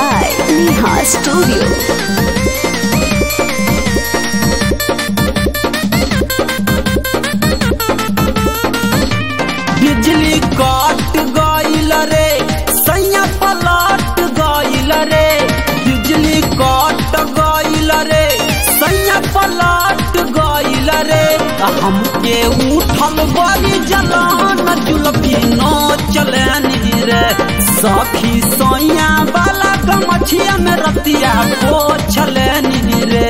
by Neha Studio. बिजली कट गईल रे सैया पलट गईल रे बिजली कट गईल रे सैया पलट गईल रे हमके उठल बड़ी जलान जुलफी नो चलनी रे सखी सैया वाला गमछिया में रतिया को छलनी रे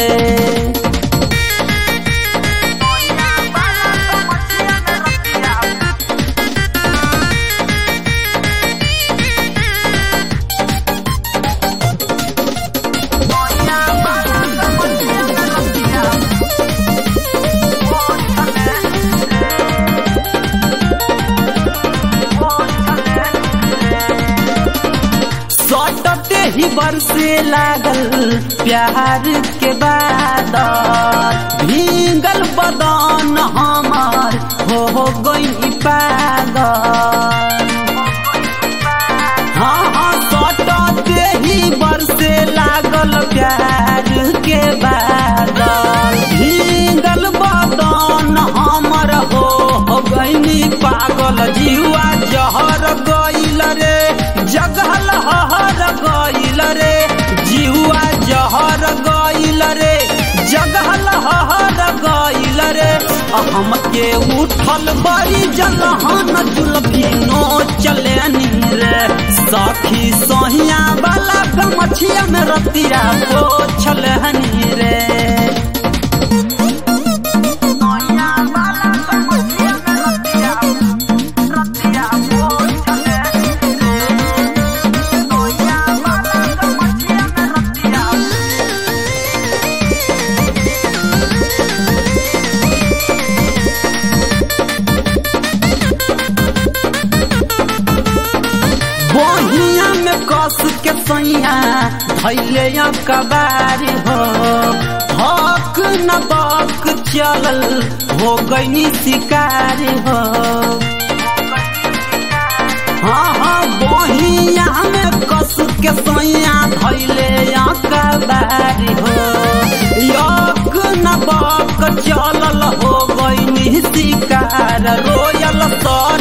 सटते ही बरसे लागल प्यार के बाद भींगल बदन हमार हो गई पागल हाँ हाँ सटते ही बरसे लागल प्यार के बाद भींगल बदन हमर हो हो गईनी पागल जीवा जहर गईल रे जगहल हहर गईल रे जीवा जहर गईल रे जगहल हहर गईल रे हमके उठल बड़ी जलहन जुलफी नो चलेनी रे सखी सोहिया वाला गमछिया में रतिया को छलहनी रे बहिया में कस के सैया धैले कबारी हो हक न बक चलल हो गईनी शिकारी हो हाँ हाँ बहिया में कस के सैया धैले कबारी हो यक न बक चलल हो गईनी शिकार रोयल तो